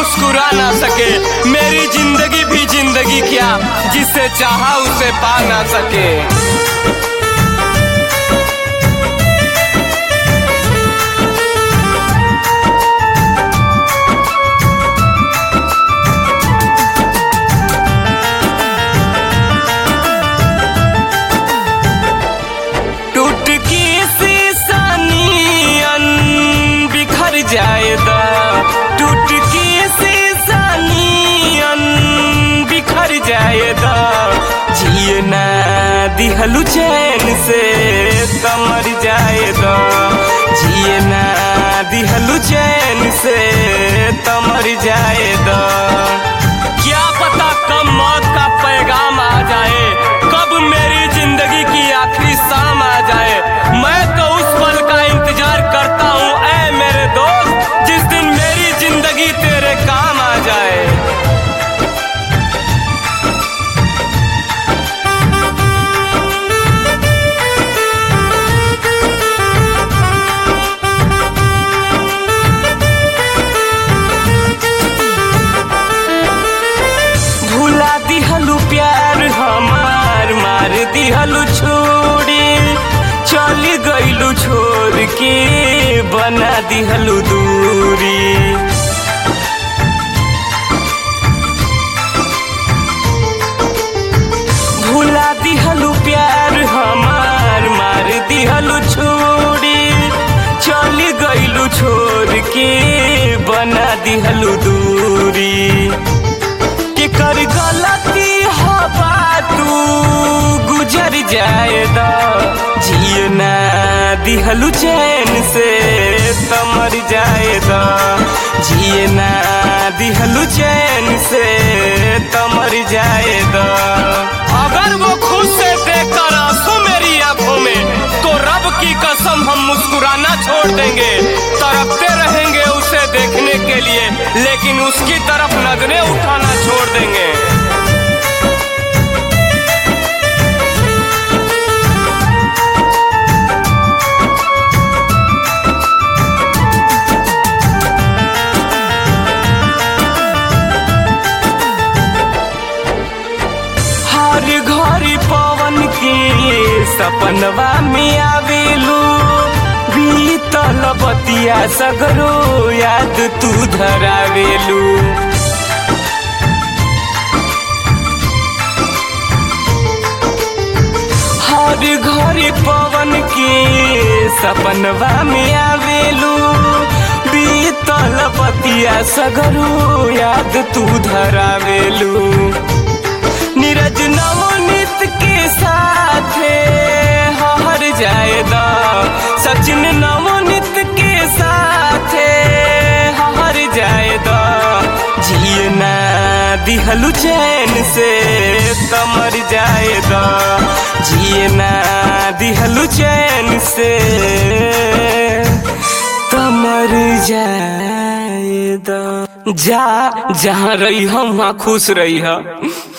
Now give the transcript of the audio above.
मुस्कुरा ना सके मेरी जिंदगी भी जिंदगी क्या जिससे चाहा उसे पा ना सके टूट की सीसानियन बिखर जाएदा टूट की सीसानियन बिखर जाएदा जिए ना दिहलु चैन से तमर जाएदा जिए ना दिहलु चैन से तमर जाएदा क्या पता कब मौत का पैगाम आ जाए कब मेरी जिंदगी की आखिरी शाम आ जाए मैं तो उस पल का इंतजार करता हूँ ऐ मेरे दोस्त जिस दिन मेरी जिंदगी तेरे काम आ जाए भुला दिहलु प्यार हमार मार दिहलु छोड़ी चल गईलु छोड़ के बना दिहलु दूरी भुला दिहलु प्यार हमार मार दिहलु छोड़ी चल गईलु छोड़ के बना दिहलु दूरी के कर गलती हवा तू गुजर जाएदा जिए ना दिहलु चैन से तमर जाएदा जिए ना दिहलु चैन से तमर जाएदा अगर वो खुद से देखकर आंसू मेरी आंखों में तो रब की कसम हम मुस्कुराना छोड़ देंगे तरफते रहेंगे उसे देखने के लिए लेकिन उसकी तरफ नजरें उठाना छोड़ देंगे हर घड़ी पवन के सपनवा में आवेलू बीतल बतिया सगरो याद तू धरावेलू हर घड़ी पवन के सपनवा में आवेलू बीतल बतिया सगरो याद तू धरावेलू नीरज नवनीत के साथ हर जाएदा सचिन नवनीत के साथ हर जाएदा जिए ना दिहलु चैन से तमर जाएदा जिए ना दिहलु चैन से तमर जाएदा जा जहाँ रही हम वहाँ खुश रही है